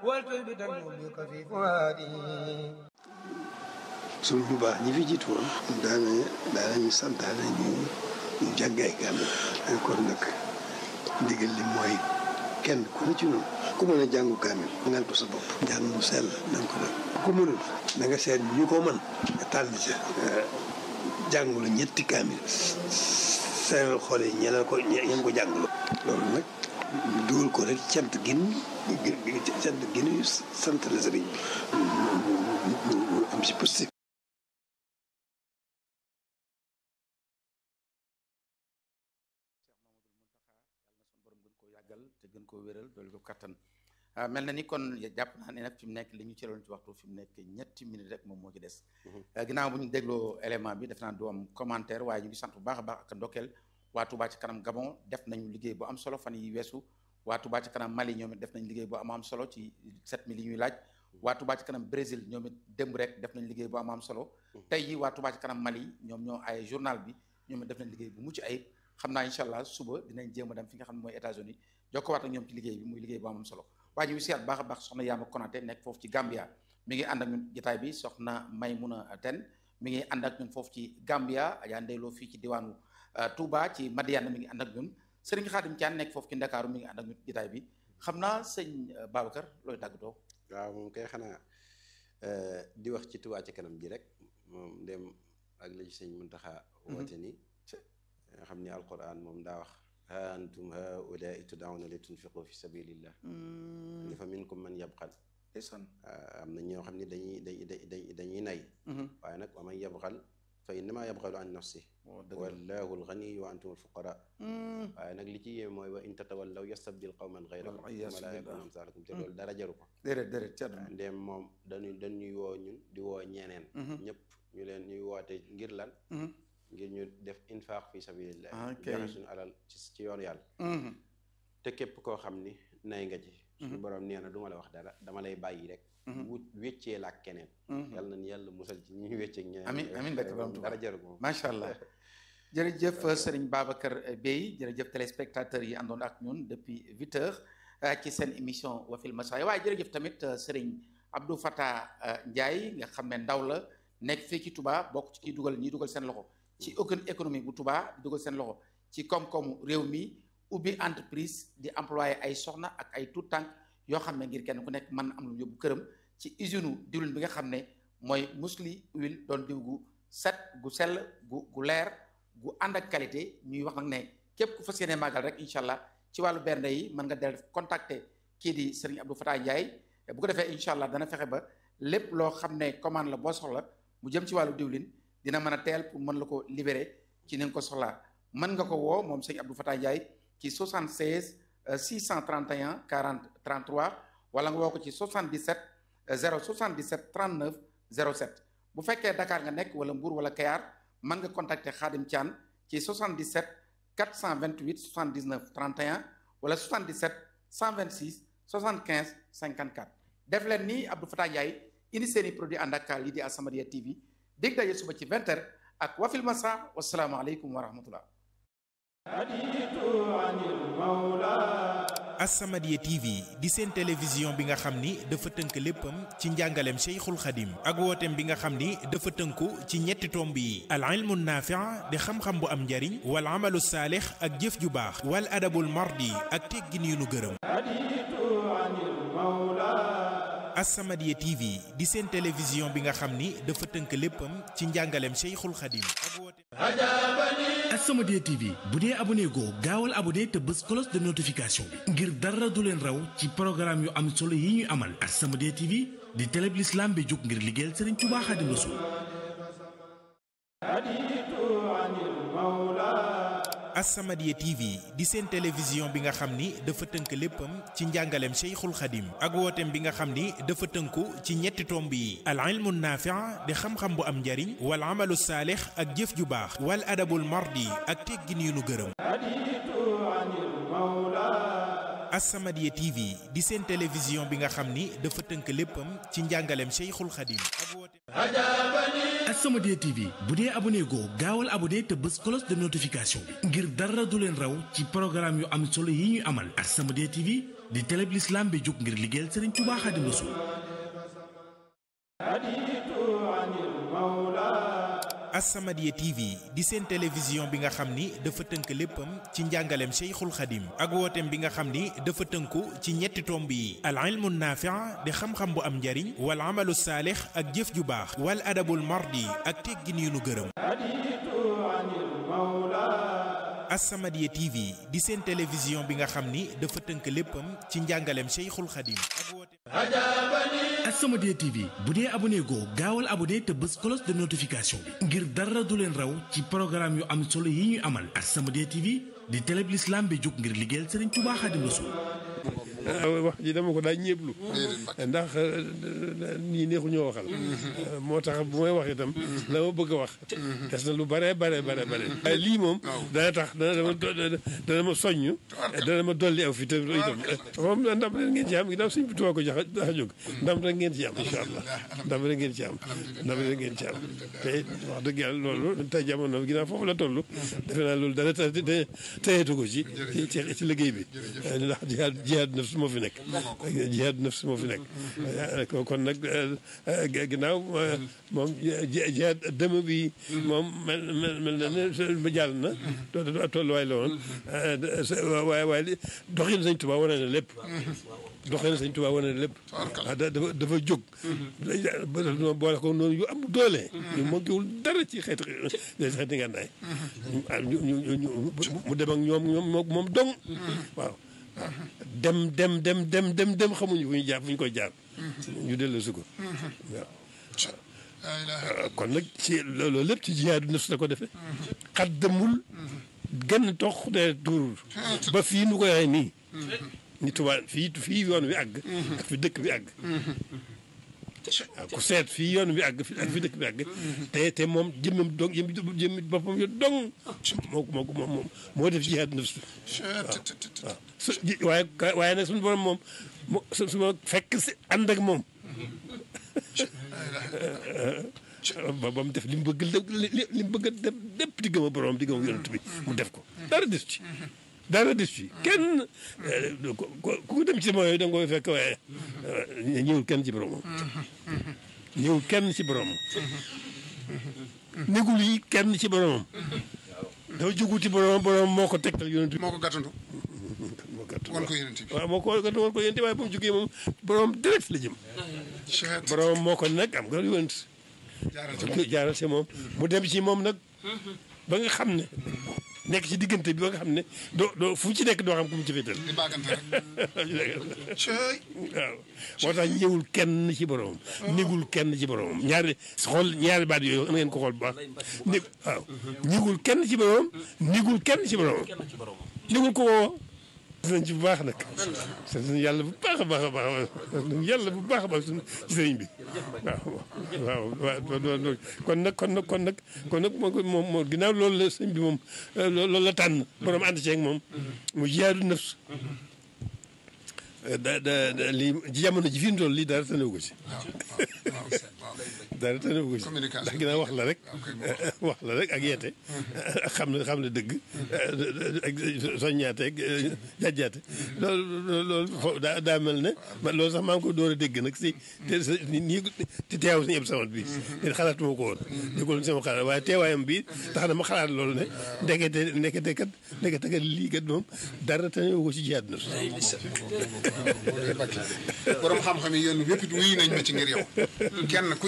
والتثبتا بك في فؤادي suñu bu baax ñi fi jiitu woon daana daanañu santaane ñu ñu jàngay kaamil kon nag ndigal li mooy kenn ku ne ci noonu ku mën a jàngu kaamil ngal ko sa bopp njàng mu sell na nga ko def ku mënul na nga seet ñu ko mën nga tànn ca jàngulu ñetti kaamil seeral xool yi ñeneen ko ñeen ko jàngulu loolu nag ñu dugal ko rek cant gin cant gin yu sant la sëriñ bi am si positif yàggal te gën koo wéral doolu ko kattan mel na ni kon jàpp naa ne nag fi mu nekk li ñu cëloon ci waxtu fi mu nekk ñetti minutes rek moom moo ci des ginnaaw bu ñu dégloo élément bi def naa du am commentaire waaye ñu ngi sant bu baax a baax ak ndokkeel waa Touba ci kanam Gabon def nañu liggéey bu am solo fan yi weesu waa Touba ci kanam Mali ñoom it def nañ liggéey bu am am solo ci 7000 yi ñuy laaj waa Touba ci kanam Brésil ñoom it démb rek def nañ liggéey bu am am solo tey yi waa Touba ci kanam Mali ñoom ñoo ay journal bi ñoom it def nañ liggéey bu mucc ayib xam naa incha allah suba dinañ jéem a dem fi nga xam ne mooy États-Unis jokkowaat ak ñoom ci liggéey bi muy liggéey bu am solo waaye ñu ngi siyaat baax a baax soxna Yaama Konaté nekk foofu ci Gambia mi ngi ànd ak ñun jotaay bi soxna Maymuna Ten mi ngi ànd ak ñun foofu ci Gambia Adja Ndeyloo fii ci diwaanu Touba ci Madiana mi ngi ànd ak ñun Serigne Khadim Thian nekk foofu ci Ndakaaru mi ngi ànd ak ñun jotaay bi xam naa sëñ Babacar looy tàggatoo waaw moom kay xanaa di wax ci Touba ci kanam ji rek moom dem ak li ci sëñ Muntaxa woote ni nga xam ni alquran moom daa wax ha antum haulaai tudawna li tunfiqu fi sabilillah ni fa minkum man yabxal ndeysaan am na ñoo xam ne dañuy dañuy dañuy nay waaye nag wa man yabxal fa innama yabxalu an nafsi wallahu alganiyu wa antum alfuqara waaye nag li ci yéeme mooy wa in tatawallaw yastabdil qawman gayrakum thumma la yakunu amsalakum te loolu dara jaru ko déedéet déedéet ci àdduna ndéem moom dañuy dañuy woo ñun di woo ñeneen ñëpp ñu leen ñuy woote ngir lan ngir ñu def infaq fi sabilillah joxe suñu alal ci ci yoon yàlla te képp koo xam ni nay nga ci suñu borom nee na du ma la wax dara dama lay bàyyi rek wut wéccee la ak keneen yàlla nañ yàlla musal ci ñuy wécceeg ñeneen amin amin bakk borom dara jaru ko macha allah jërëjëf Serigne Babacar Bey jërëjëf téléspectateurs yi àndoon ak ñun depuis huit heures ci seen émission Wafil Masaya waaye jërëjëf tamit Serigne Abdou Fatah Ndiaye nga xam ne ndaw la nekk fii ci Touba bokk ci kii dugal ñi dugal seen loxo ci économie bu Touba di dugal seen loxo ci koom-koomu réew mi ubbi entreprise di employé ay soxna ak ay tout tànk yoo xam ne ngir kenn ku nekk mën am lu yóbbu këram ci usine diwlin bi nga xam ne mooy musli huile doon diw gu set gu sell gu gu leer gu ànd ak qualité ñuy wax nag ne képp ku fas yéene màggal rek incha allah ci wàllu bernde yi mën nga del contacter kii di Serigne Abdou Fatah Ndiaye bu ko defee incha allah dana fexe ba lépp loo xam ne commande la boo soxla mu jëm ci wàllu diwlin dina mën a teel pour mën la ko libérer ci ni nga ko soxlaa mën nga ko woo moom sëñ Abdou Fatah Ndiaye ci 76 631 40 33 wala nga woo ko ci 77 077 39 07 bu fekkee Dakar nga nekk wala Mbour wala Kayar mën nga contacter Khadim Thian ci 77 428 79 31 wala 77 126 75 54 def leen ni Abdou Fatah Ndiaye indi seeni produit ànd ak lii di As-Samadiyya TV dégg daje suba ci 20h ak Wafil Masa wasalaamualeykum wa rahmatullah As-Samadiyya TV di seen télévision bi nga xam ni dafa tënk léppam ci njàngaleem Cheikhul Khadim ak wooteem bi nga xam ni dafa tënku ci ñetti tomb yi al ilmu naafi' di xam-xam bu am njariñ wal amalu saalix ak jëf ju baax wal adabul mardi ak teggin yu nu gërëm As-Samadiyya TV di seen télévision bi nga xam ni dafa tënk léppam ci njàngaleem Cheikhul Khadim ak wooteem As-Samadiyya TV bu dee abonné goo gaawal abonné te bës cloche de notification bi ngir dara du leen raw ci programme yu am solo yi ñuy amal As-Samadiyya TV di télé bi l'islam bi jóg ngir liggéeyal Serigne Touba Khadim Rassoul As-Samadiyya TV di seen télévision bi nga xam ni dafa tënk léppam ci njàngaleem Cheikhul Khadim ak wooteem bi nga xam ni dafa tënku ci ñetti tomb yi al ilmu naafi' di xam-xam bu am njariñ wal amalu saalix ak jëf ju baax wal adabul mardi ak teggin yu nu gërëm As-Samadiyya TV di seen télévision bi nga xam ni dafa tënk léppam ci njàngaleem Cheikhul Khadim ak wooteem As-Samadiyya TV bu dee abonné goo gaawal abonné te bës cloche de notification bi ngir dara du leen raw ci programme yu am solo yi ñuy amal As-Samadiyya TV di télé bi l'islam bi jóg ngir liggéeyal Serigne Touba Xaadimu Rasuul As-Samadiyya TV di seen télévision bi nga xam ni dafa tënk léppam ci njàngaleem Cheikhul Khadim ak wooteem bi nga xam ni dafa tënku ci ñetti tomb yi al ilmu naafi' di xam-xam bu am njariñ wal amalu saalix ak jëf ju baax wal adabul mardi ak teggin yu nu gërëm As-Samadiyya TV di seen télévision bi nga xam ni dafa tënk léppam ci njàngaleem Cheikhul Khadim ak wooteem As-Samadiyya TV bu dee abonné goo gaawal abonné te bës cloche de notification bi ngir dara du leen raw ci programme yu am solo yi ñuy amal As-Samadiyya TV di télé bi l'islam bi jóg ngir liggéeyal Serigne Touba Xaadimu Rasuul wax ji dama ko daa ñeeblu ndax nii neexu ñoo waxal moo tax bu may wax itam la ma bëgg a wax des na lu bare bare bare bare waaye lii moom dana tax dana dama dana ma soññ dana ma dolli aw fi te itam moom ndam rek ngeen ci am ginnaaw suñ bi tuwaa ko jax dax jóg ndam rek ngeen ci am incha allah ndam rek ngeen ci am ndam rek ngeen ci am te wax dëgg yàlla loolu tey jamono ginnaaw foofu la toll defe naa loolu dara teyeetu ko ci ci liggéey bi ndax jihaad jihaad nafs moo fi nekk jihaad nafs moo fi nekk kon nag ginnaaw moom jihaad dëmm bi moom mel mel na ne ba jàll na tolluwaay la woon waaye waaye doxin Sëñ Tuubaa wane na lépp doxin Sëñ Tuubaa wane na lépp waaw dafa dafa jóg boole ko noonu yu am doole ñu manquéwul dara ci xeeti xeeti ngànnaay mu dem ak ñoom ñoom moom dong waaw dem dem dem dem dem dem xamuñu fu ñu jaar fu ñu koy jaar ñu dellu si ko waaw kon nag ci loolu lépp ci jihaadu nafs la ko defee xat demul genn tox de tuurul ba fii nu koy waxee nii ni tubaab fii fii yoon wi àgg ak fi dëkk bi àgg waaw ku seet fii yoon bi àgg ak fi dëkk bi àgg te te moom jëmmam dong jëmmi boppam yo dong moo moo ko moom moo def jihaad nafs waaw su waaye waaye nag suñu borom moom su su ma fekk si ànd ak moom ba ba mu def li mu bëgg li mu bëgg a def lépp di gëm a borom di gëm a yonent bi mu def ko dara des ci dara des ci kenn ku dem ci sama yooyu da nga koy fekk waaye ñëwul kenn ci boromam ñëwul kenn ci boromam négul yi kenn ci boromam dafa jógu ci boromam boromam moo ko tegtal yonent bi moo ko gàttandu moo gàtt wan ko yonent bi waaw moo ko gàtt wan ko yonent waaye ba mu jógee moom boromam direct la jëm boromam moo ko nag am nga yonent jaaral ci moom mu dem ci moom nag ba nga xam ne nekk ci diggante bi ba nga xam ne doo doo fu ci nekk doo xam ku mu ci féetal di baagante rek waaw moo tax ñëwul kenn ci boromam négul kenn ci boromam ñaari xool ñaari baat yooyu na ngeen ko xool bu baax né waaw ñëwul kenn ci boromam négul kenn ci boromam négul ko woo nañ ci bu baax nag sant nañ yàlla bu baax a baax a baax sant nañ yàlla bu baax a baax suñ ci sëriñ bi waaw waaw waaw kon nag kon nag kon nag kon nag moom moom ginnaaw loolu la sëñ bi moom loolu la tànn borom ànd ceeg moom mu jiyaadu nafs da da lii ci jamono ji fi mu toll lii dara tanewu ko ci dara tanewu ko ci ndax ginnaaw wax la rek wax la rek ak yeete ak xam ne xam ne dëgg ak soññaate ak jàjjaate loolu loolu daa daa mel ne man loolu sax maa ngi ko door a dégg nag si te nii te teew suñu ëpp samat bi te xalaatuma ko woon déggul sama xalaat waaye teewaayam bi tax na ma xalaat loolu ne ndekete ndekete kat ndekete kat lii kat moom dara tanewu ko ci jihaad na borom xam-xam yi yéen wépp wuyu nañ ma ci ngir yow kenn ku